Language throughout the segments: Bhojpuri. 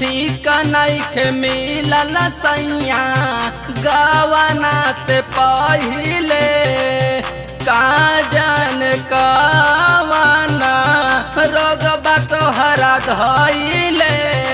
ठीक नइखे मिलल सैया गवना से पहिले का जान कवना रोगबा तोहरा धैले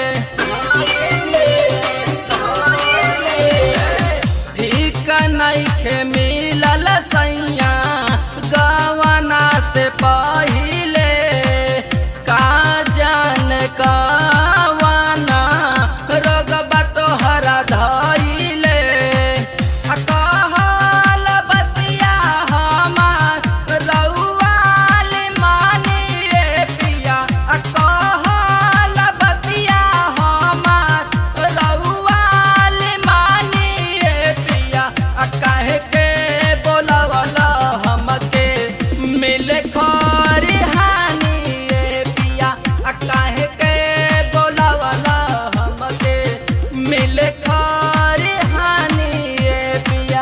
ठीक नइखे मिलल सैया गवना से पहिले का जान कवना रोगबा तोहरा धैले आ कहल बतिया हमार रउआल मानिए पिया आ कहल बतिया हमार रउआल मानिए पिया आ काहे के बोलवल हमके मिले खरिहानी ए पिया आ काहे के बोलवल हमके मिले खरिहानी ए पिया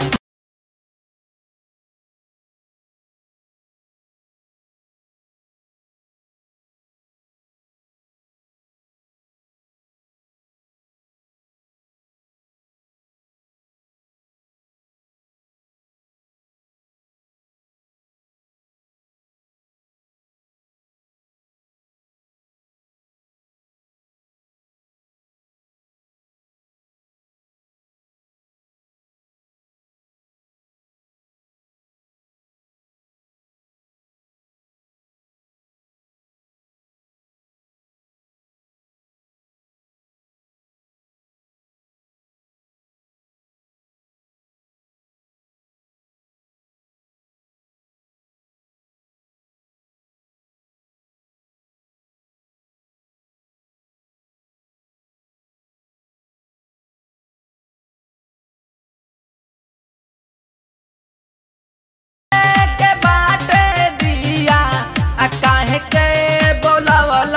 के बाटे दिया आ काहे के बोलवल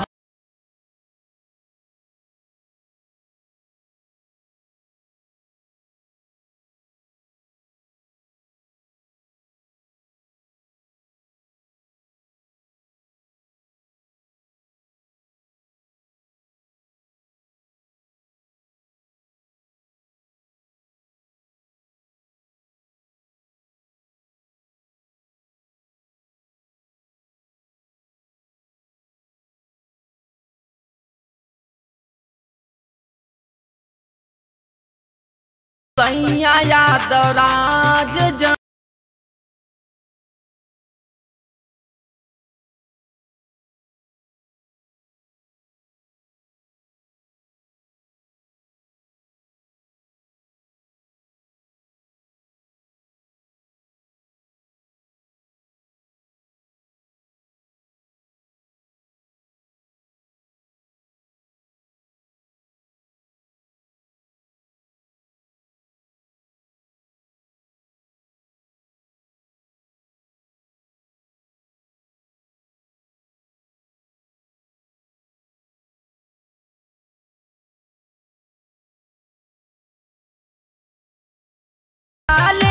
सैया यादव राज जन लाल